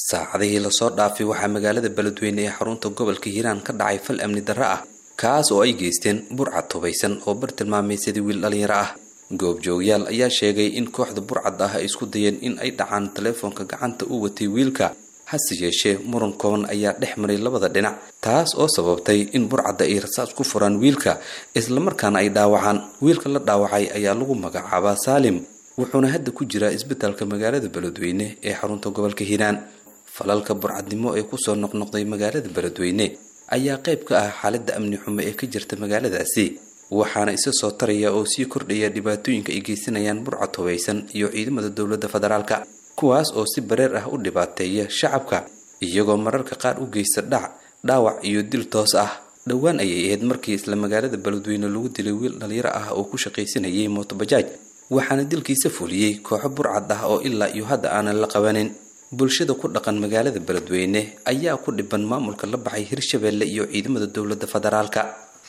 saacadihii lasoo dhaafay waxaa magaalada beledweyne ee xarunta gobolka hiiraan ka dhacay fal amni darro ah kaas oo ay geysteen burcad hubaysan oo bartilmaameysadii wiil dhalinyaro ah goobjoogyaal ayaa sheegay in kooxda burcad ah ay isku dayeen in ay dhacaan taleefoonka gacanta u watay wiilka hase yeeshee muran kooban ayaa dhex maray labada dhinac taas oo sababtay in burcadda ay rasaas ku furaan wiilka islamarkaana ay dhaawacaan wiilka la dhaawacay ayaa lagu magacaabaa saalim wuxuuna hadda ku jiraa isbitaalka magaalada beledweyne ee xarunta gobolka hiiraan falalka burcadnimo ee kusoo noqnoqday magaalada beledweyne ayaa qayb ka ah xaaladda amni xumo ee ka jirta magaaladaasi waxaana isa soo taraya oo sii kordhaya dhibaatooyinka ay geysanayaan burcad hubaysan iyo ciidamada dowladda federaalka kuwaas oo si bareer ah u dhibaateeya shacabka iyagoo mararka qaar u geysta dhac dhaawac iyo dil toos ah dhowaan ayay ahayd markii isla magaalada beledweyne lagu dilay wiil dhalinyaro ah oo ku shaqaysanayay mootobajaaj waxaana dilkiisa fuliyey kooxo burcad ah oo ilaa iyo hadda aanan la qabanin bulshada ku dhaqan magaalada beledweyne ayaa ku dhiban maamulka la baxay hirshabeelle iyo ciidamada dowladda federaalka